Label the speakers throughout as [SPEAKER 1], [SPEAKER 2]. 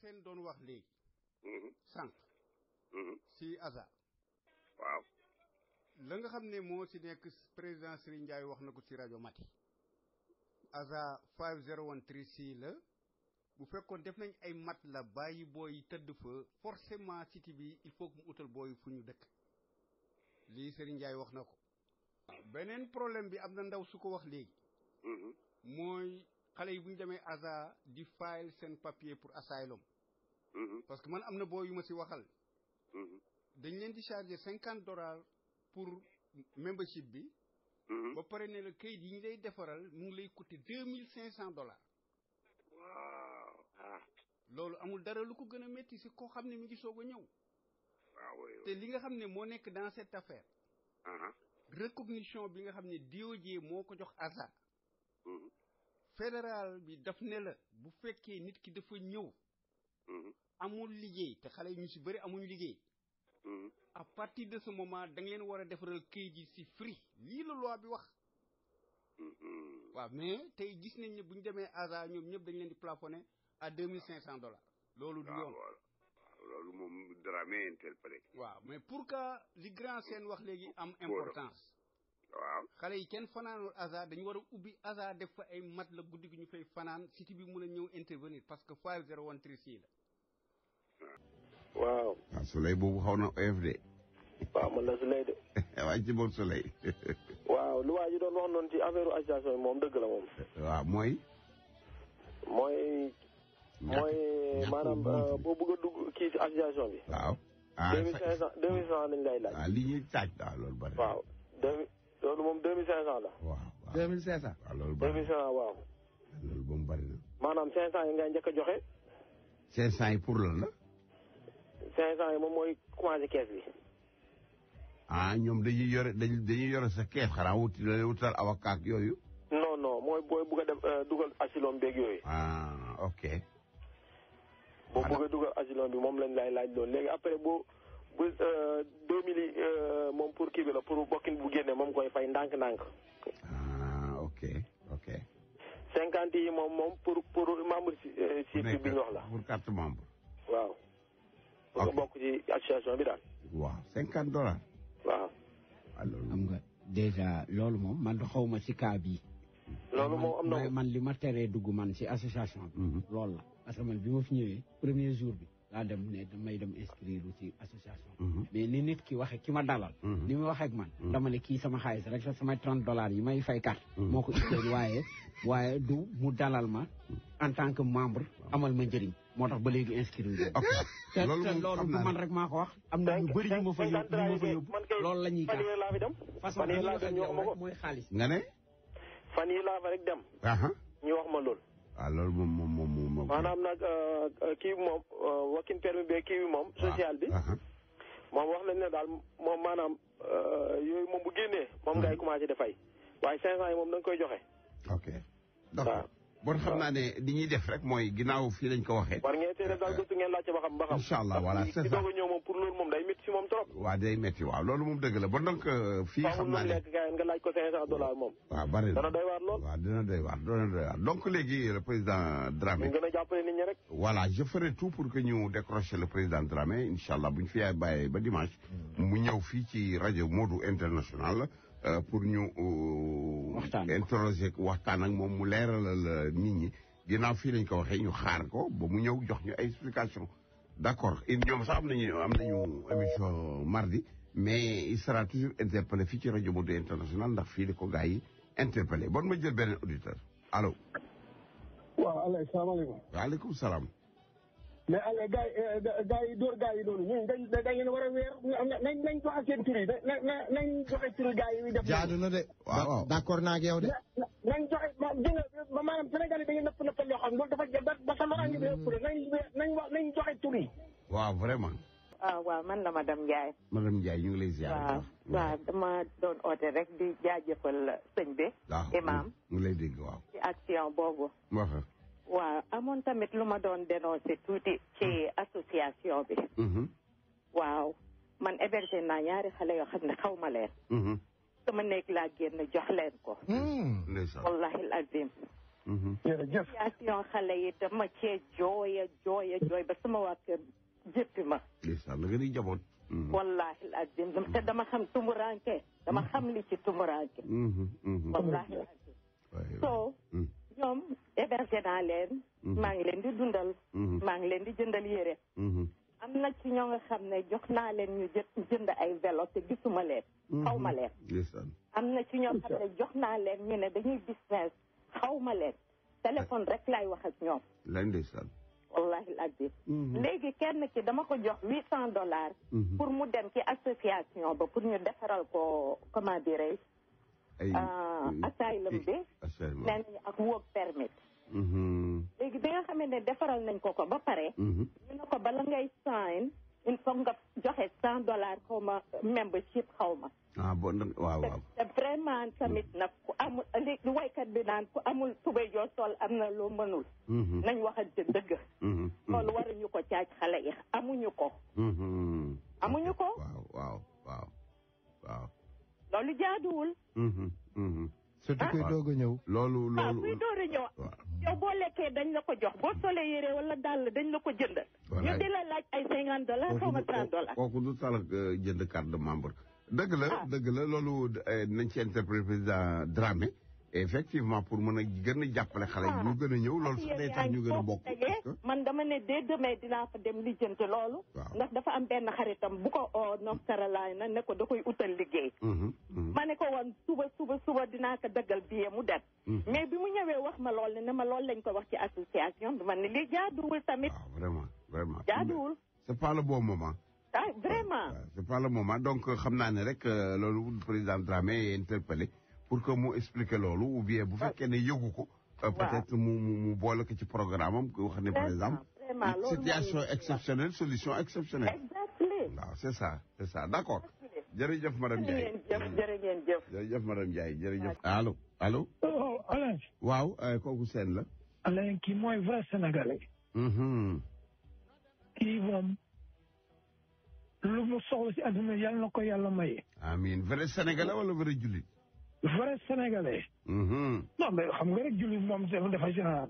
[SPEAKER 1] seen doon wax léegi
[SPEAKER 2] Mhm.
[SPEAKER 1] sànq
[SPEAKER 2] Mhm.
[SPEAKER 1] si ASA
[SPEAKER 2] waaw
[SPEAKER 1] la nga xam ne moo ci nekk président Serigne Ndiaye wax na ko ci rajo Mati ASA 50136 la bu fekkoon def nañ ay mat la bàyyi booy tëdd fa forcément cité bi il faut que mu utal booy fu ñu dëkk lii Serigne Ndiaye wax na ko beneen problème bi am na ndaw su ko wax léegi
[SPEAKER 2] Mhm.
[SPEAKER 1] mooy xale yi bu ñu demee ASA di file seen papier pour asylum
[SPEAKER 2] Mhm.
[SPEAKER 1] parce que man am na boo yu ma ci waxal
[SPEAKER 2] Mhm.
[SPEAKER 1] dañ leen di charger cinquante dollars pour membership bi
[SPEAKER 2] Mhm.
[SPEAKER 1] ba pare ne la kayit yi ñu lay defaral mu ngi lay coûter deux mille cinq cent dollars
[SPEAKER 2] waaw ah
[SPEAKER 1] loolu amul dara lu ko gën a métti si koo xam ne mi ngi soog a ñëw
[SPEAKER 2] waaw oui, oui.
[SPEAKER 1] te li nga xam ne moo nekk dans cette affaire
[SPEAKER 2] Aha.
[SPEAKER 1] recognition bi nga xam ne DOJ moo ko jox ASA
[SPEAKER 2] Mhm.
[SPEAKER 1] fédéral bi daf ne la bu fekkee nit ki dafa ñëw
[SPEAKER 2] Mhm.
[SPEAKER 1] amul liggéey te xale yi ñu si bëri amuñu liggéey
[SPEAKER 2] Mhm.
[SPEAKER 1] à partir de ce moment da nga leen war a defaral kayit yi si free lii la loi bi wax
[SPEAKER 2] Mhm.
[SPEAKER 1] waaw mais tey gis nañ ne bu ñu demee ASA ñoom ñëpp dañ leen di plafonné à deux mille cinq cent dollars loolu du
[SPEAKER 2] waaw
[SPEAKER 1] yoon
[SPEAKER 2] waaw loolu moom Dramé interpellé
[SPEAKER 1] waaw mais pour que li grand seen wax léegi am importance
[SPEAKER 2] waaw
[SPEAKER 1] xale yi kenn fanaanul ASA dañu war a ubbi ASA def fa ay mat la guddi gi ñu fay fanaan cité bi mun a ñëw intervenir parce que five zero one three six la
[SPEAKER 3] waaw
[SPEAKER 4] waaw soleil boobu xaw na oyof de
[SPEAKER 3] waaw man la su lay de
[SPEAKER 4] waaye ci boobu soleil
[SPEAKER 3] waaw lu waa ji doon wax noonu ci affaire association bi moom dëgg la moom
[SPEAKER 4] waaw mooy
[SPEAKER 3] mooy mooy
[SPEAKER 4] ñàkk
[SPEAKER 3] maanaam
[SPEAKER 4] wóor.
[SPEAKER 3] euh, boo bëgg a dugg kii ci association bi
[SPEAKER 4] waaw ah
[SPEAKER 3] deux mille cinq cent deux mille cinq cent lañ lay laaj
[SPEAKER 4] waaw li ñuy taaj waaw loolu bari na.
[SPEAKER 3] waaw deux mille loolu moom deux mille cinq cent la
[SPEAKER 4] waaw waaw
[SPEAKER 5] deux mille cinq cent
[SPEAKER 4] waaw loolu
[SPEAKER 3] deux
[SPEAKER 4] bari
[SPEAKER 3] mille
[SPEAKER 4] na
[SPEAKER 3] cinq cent waaw
[SPEAKER 4] loolu ba mu bari na
[SPEAKER 3] maanaam cinq cent yi ngay njëkk a joxe
[SPEAKER 4] cinq cent yi pour lan la
[SPEAKER 3] cinq cent yi moom mooy commencé kees bi
[SPEAKER 4] ah ñoom dañuy yore dañuy dañuy yore sa kees xanaa wuti la wutal avocat ak yooyu
[SPEAKER 3] non non mooy booy bëgg a def euh, dugal asylum beeg yooyu
[SPEAKER 4] ah ok
[SPEAKER 3] boo bëgg a dugal asylum bi moom lañ lay laaj loolu léegi après boo bu deux mille yi euh, moom pour kii bi la pour bokkin bu génne moom koy fay ndànk-ndànk
[SPEAKER 4] ah ok ok
[SPEAKER 3] cinquante yi moom moom pour pour membre si euh, si bi ñu wax la
[SPEAKER 4] pour carte membre
[SPEAKER 3] waaw pour nga bokk ci association bi daal
[SPEAKER 4] waaw cinquante dollars
[SPEAKER 3] waaw
[SPEAKER 4] waaw loolu
[SPEAKER 5] xam nga déjà loolu moom man xaw ma ci cas bii
[SPEAKER 3] loolu moom am na
[SPEAKER 5] man man li ma teree dugg man ci association bi
[SPEAKER 4] Mhm.
[SPEAKER 5] loolu la parce que man bi ma fi ñëwee premier jour bi laa dem ne damay dem inscrire ci association
[SPEAKER 4] Mhm.
[SPEAKER 5] mais ni nit ki waxe ki ma dalal
[SPEAKER 4] Mhm.
[SPEAKER 5] ni mu waxee ak man
[SPEAKER 4] Mhm.
[SPEAKER 5] dama ne kii sama xaalis rek sa samay 30 dollars yi may fay carte
[SPEAKER 4] Mhm.
[SPEAKER 5] moo ko itteel waaye waaye du mu dalal ma en tant que membre amal ma njëriñ moo tax ba léegi inscrire
[SPEAKER 4] ok
[SPEAKER 5] te
[SPEAKER 4] loolu
[SPEAKER 5] te
[SPEAKER 4] moom
[SPEAKER 5] loolu
[SPEAKER 4] xam
[SPEAKER 5] du
[SPEAKER 4] naa
[SPEAKER 5] man
[SPEAKER 4] ne
[SPEAKER 5] rek maa ko wax am na ñu bëri ñu ma fa yóbbu ñu ma fa yóbbu
[SPEAKER 3] man kay
[SPEAKER 5] loolu la ñuy
[SPEAKER 3] fan
[SPEAKER 5] kaas
[SPEAKER 3] yii laa fi dem
[SPEAKER 5] façon
[SPEAKER 3] fan
[SPEAKER 5] bi
[SPEAKER 3] yii
[SPEAKER 5] ñu
[SPEAKER 3] laa
[SPEAKER 5] wax
[SPEAKER 3] fi
[SPEAKER 5] ak
[SPEAKER 3] dem ñu wax
[SPEAKER 5] yow
[SPEAKER 3] ma ko
[SPEAKER 5] rek mooy xaalis
[SPEAKER 4] nga ne
[SPEAKER 3] fan yii laa fa rek dem
[SPEAKER 4] aha
[SPEAKER 3] ñu wax ma loolu
[SPEAKER 4] waaw loolu moom moom moom moom moom
[SPEAKER 3] maanaam nag euh, euh, kii bi moom euh, working permit bi kii bi moom social bi
[SPEAKER 4] aha
[SPEAKER 3] moom wax nañ ne daal moom maanaam euh, yooyu moom bu génnee moom ngay commencé di fay waaye cinq cent yi moom da nga koy joxe
[SPEAKER 4] ok d'accord bon xam naa ne li ñuy def rek mooy ginnaaw fii lañ ko waxee
[SPEAKER 3] war ngeen teel daal gëstu ngeen laajte ba xam ba xam
[SPEAKER 4] Incha allah, voilà,
[SPEAKER 3] Parce que
[SPEAKER 4] c'est
[SPEAKER 3] di
[SPEAKER 4] ça.
[SPEAKER 3] doog a ñëw moom pour loolu moom day métti si moom trop
[SPEAKER 4] waa day metti waaw loolu moom dëgg la bon donc euh, fii
[SPEAKER 3] faaw
[SPEAKER 4] xam
[SPEAKER 3] lu
[SPEAKER 4] naa
[SPEAKER 3] mu
[SPEAKER 4] ne
[SPEAKER 3] lekk gars nga laaj ko cinq cent dollars moom
[SPEAKER 4] waaw bari na
[SPEAKER 3] dana doy waar lool
[SPEAKER 4] waaw dina doy waar dina doy waar donc léegi le président Dramé
[SPEAKER 3] ñu gën a jàppale nit ñi rek
[SPEAKER 4] voilà je ferai tout pour que ñu décrocher le président Dramé incha allah bu ñu fi yaay bàyyee ba dimanche mu ñëw fii ci rajo Modou International euh, pour ñu euh,
[SPEAKER 5] Waxtaan.
[SPEAKER 4] interroger ko waxtaan ak moom mu leeralal nit ñi ginnaaw fii lañ ko waxee ñu xaar ko ba mu ñëw jox ñu ay explication d'accord et ñoom sax am nañu am nañu émission mardi mais il sera toujours interpellé fii ci rajo Modou International ndax fii la ko gars yi interpellé bon ma jël beneen auditeur allo
[SPEAKER 6] waaw Alain salaamaaleykum
[SPEAKER 4] waaleykum salaam
[SPEAKER 6] mais Alain gars yi gars yi dóor gars yi noonu ñun dañ dañ leen war a weer nañ nañ joxe seen tur yi na na nañ joxe turu gars yi def
[SPEAKER 7] jaadu na de.
[SPEAKER 4] waaw waaw.
[SPEAKER 7] d'accord naa ak yow de.
[SPEAKER 6] na nañ joxe ma dégg nga ma maanaam Sénégal yi dañuy nëpp nëppal yoo xam loolu dafa jël ba ba sama ràññi bi ëpp la nañ nañ wax nañ joxe tur yi
[SPEAKER 4] waaw vraiment
[SPEAKER 8] ah waaw man la madame Ndiaye.
[SPEAKER 4] madame Ndiaye ñu ngi lay ziar.
[SPEAKER 8] waaw waaw dama doon oote rek di jaajëfal sëñ bi.
[SPEAKER 4] waaw
[SPEAKER 8] imam
[SPEAKER 4] ñu ngi lay dégg waaw.
[SPEAKER 8] ci action boobu.
[SPEAKER 4] wax
[SPEAKER 8] waaw amoon tamit lu ma doon dénoncé tuuti ci association bi. waaw man hébergé naa ñaari xale yoo xam ne xaw ma leen. sama néeg laa génn jox leen ko.
[SPEAKER 4] ndeysaan.
[SPEAKER 8] wallahi azim.
[SPEAKER 6] jërëjëf
[SPEAKER 8] association xale yi dama cee jooya jooya jooy a jooy ba sama waa kër jéppi ma
[SPEAKER 4] ndeysaan da nga di jaboot
[SPEAKER 8] wallahi azim te dama xam tumuranke dama xam li ci tumuranke wallahi azim so ñoom hébergé naa leen maa ngi leen di dundal maa ngi leen di jëndal yére am na ci ñoo nga xam ne jox naa leen ñu jë jënd ay vélo te gisuma leen xaw ma leen am na ci ñoo xam ne jox naa leen ñu ne dañuy business xaw ma leen téléphone rek laay wax ak ñoom
[SPEAKER 4] lay ndeysaan
[SPEAKER 8] wallahi azim léegi kenn ki dama ko jox huit cent dollars pour mu dem ci association ba pour ñu defaral ko comment dirais asylum bi nen ak work permit léegi bi nga xamee ne defaral nañ ko ko ba pare ñu ne ko bala ngay sign il faut nga joxe cent dollars xaw ma membership xaw ma
[SPEAKER 4] ah bon waaw waaw
[SPEAKER 8] te vraiment tamit nag ku amul li waykat bi naan ku amul tubéy joo sol am na loo mënul nañ waxante dëgg loolu waruñu ko caaj xale yi amuñu ko amuñu ko
[SPEAKER 4] waaw waaw waaw waaw
[SPEAKER 8] loolu jaaduwul
[SPEAKER 7] surtout kuy doog a ñëw
[SPEAKER 4] loolu
[SPEAKER 8] waaw
[SPEAKER 4] loolu
[SPEAKER 8] kuy door a ñëw yow boo lekkee dañ la ko jox boo solee yére wala dàll dañ la ko jëndal ñu di la laaj ay cinquante dollars xaw ma trente dollars
[SPEAKER 4] kooku du talak jënd carte de membre dëgg la dëgg la loolu nañ ci interpréter président Dramé effectivement pour mën a gën a jàppale xale yi ñu gën a ñëw loolu sax day tax ñu gën a bokk
[SPEAKER 8] man dama ne dès demain dinaa fa dem lijjanti loolu ndax dafa am benn xaritam bu ko oo North Carolina ne ko da koy utal liggéey ma ne ko woon suba suba suba dinaa ko dëggal billet mu dem mais bi mu ñëwee wax ma lool ne ma loolu lañ ko wax ci association bi man ne lii jaaduwul tamit
[SPEAKER 4] vraiment vraiment
[SPEAKER 8] jaaduwul
[SPEAKER 4] c'est pas le bon moment
[SPEAKER 8] ah vraiment
[SPEAKER 4] c'est pas le moment donc xam naa ne rek loolu président Dramé est interpellé pour que mu expliquer loolu ou bien bu fekkee ne yëgu ko peut-être mu mu mu boole ko ci programme am ko wax ne par exemple situation exceptionnelle solution exceptionnelle waaw c'est ça c'est ça d'accord jërëjëf madame Ndiaye
[SPEAKER 8] jërë ngeen jëf
[SPEAKER 4] jërëjëf madame Ndiaye jërëjëf allo allo
[SPEAKER 9] Alain
[SPEAKER 4] waaw kooku seen la
[SPEAKER 9] Alain kii mooy vrai sénégalais kii moom lu mu soxla ci àdduna yàlla na ko yàlla maye
[SPEAKER 4] amiin vrai sénégalais wala vrai jullit
[SPEAKER 9] vrai sénégalais. non mais xam nga rek jullit moom dafa général.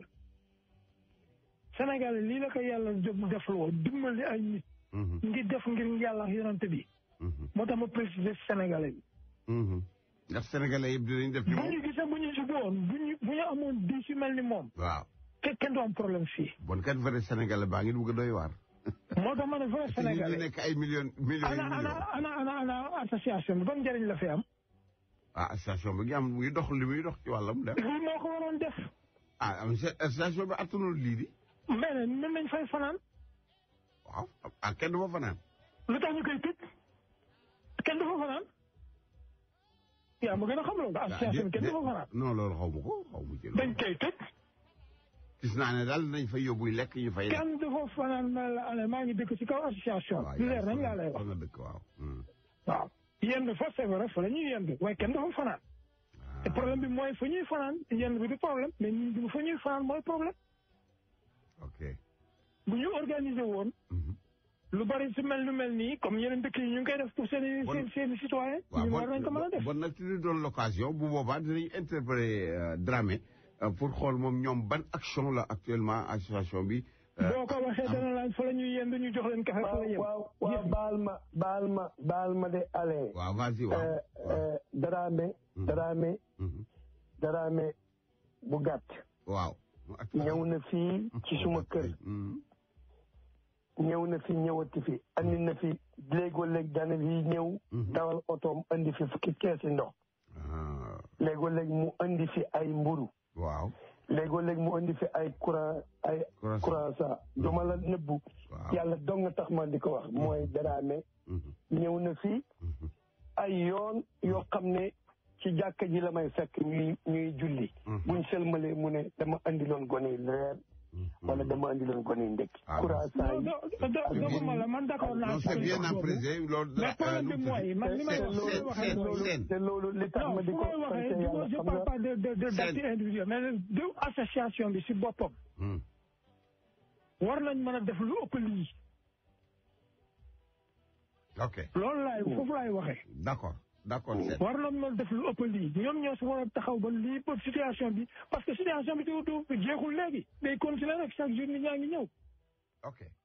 [SPEAKER 9] sénégalais lii la ko yàlla def loo dimbali ay nit. ngi def ngir yàlla yonante bi. moo tax ma préciser sénégalais bi.
[SPEAKER 4] ndax sénégalais yëpp dinañ def.
[SPEAKER 9] bu ñu gisee bu ñu jubu woon bu ñu bu ñu amoon di si mel ni moom.
[SPEAKER 4] waaw.
[SPEAKER 9] kenn kenn du am problème fii.
[SPEAKER 4] bon kat vrai sénégalais baa ngi dugg a doy waar.
[SPEAKER 9] moo tax ma ne vrai sénégalais.
[SPEAKER 4] nekk ay millions millions
[SPEAKER 9] ana ana ana ana ana association bi ban njëriñ la fi am.
[SPEAKER 4] ah association bi ngi am muy dox li muy dox ci wàllam dem.
[SPEAKER 9] lii moo ko waroon def.
[SPEAKER 4] ah am association bi attanul lii di.
[SPEAKER 9] mais nag mën nañ fay fanaan.
[SPEAKER 4] waaw ah kenn du fa fanaan.
[SPEAKER 9] lu tax ñu koy tëj kenn du fa fanaan. yaa ma gën a xam loolu association bi kenn du fa fanaan.
[SPEAKER 4] non loolu xaw ma ko xaw ma ci loolu.
[SPEAKER 9] dañ koy tëj.
[SPEAKER 4] gis naa ne daal nañ fay yóbbu lekk ñu fay.
[SPEAKER 9] kenn du fa fanaan ma la maa ngi dëkk ci kaw association.
[SPEAKER 4] waaw
[SPEAKER 9] lu leer nañ laa lay wax.
[SPEAKER 4] nga dëkk waaw.
[SPEAKER 9] waaw. yenn fa c'est vrai fa la ñuy yendu waaye kenn dafa fanaan te problème bi mooy fa ñuy fanaan yenn bi du problème mais ñun bi fa ñuy fanaan mooy problème
[SPEAKER 4] ok
[SPEAKER 9] bu ñu organiser woon lu bari su mel lu mel nii comme yeneen dëkk yi ñu ngi koy def pour seen seen seen citoyen ñu war nañ ko mën a def
[SPEAKER 4] bon nag ci li doon l'occasion bu boobaa dinañ interpréter Dramé pour xool moom ñoom ban action la actuellement association bi
[SPEAKER 9] boo ko waxee dana laaj fa la ñuy yendu ñu jox leen café fa la yem.
[SPEAKER 6] waaw waaw baal ma baal ma baal ma de ale.
[SPEAKER 4] waaw vas-y waaw.
[SPEAKER 6] Dramé. Dramé. Dramé bu gàtt.
[SPEAKER 4] waaw.
[SPEAKER 6] ñëw na fii ci suma kër. ñëw na fi ñëwati fi andi na fi léegoo léeg dana fi ñëw. dawal otoom andi fi fukki keesi ndox. léegoo léeg mu andi fi ay mburu.
[SPEAKER 4] waaw.
[SPEAKER 6] léegoo léegi mu indi fi ay courant ay croissant duma la nëbbu yàlla dong nga tax ma di ko wax mooy Dramé ñëw na fi ay yoon yoo xam ne ci jàkka ji la may fekk ñuy ñuy julli buñ sëlmalee mu ne dama andi loon gone yi reer wala dama andi loon gone yi ndekki croissant yi
[SPEAKER 9] doguma la man d'accord naa
[SPEAKER 4] c'est bien apprécié loolu
[SPEAKER 9] mais problème bi mooy man li may wax
[SPEAKER 6] loolu te loolu li tax ma di ko
[SPEAKER 9] waxee je parle pas de de de d'acte individuel mais de association bi si boppam war nañ mën a def lu ëpp lii
[SPEAKER 4] ok
[SPEAKER 9] loolu laay foofu laay waxee
[SPEAKER 4] d'accord d'accord
[SPEAKER 9] war nañ mën a def lu ëpp lii ñoom ñoo si war a taxaw ba lii ba situation bi parce que situation bi du du jeexul léegi day continuer rek chaque jour nit ñaa ngi ñëw
[SPEAKER 4] ok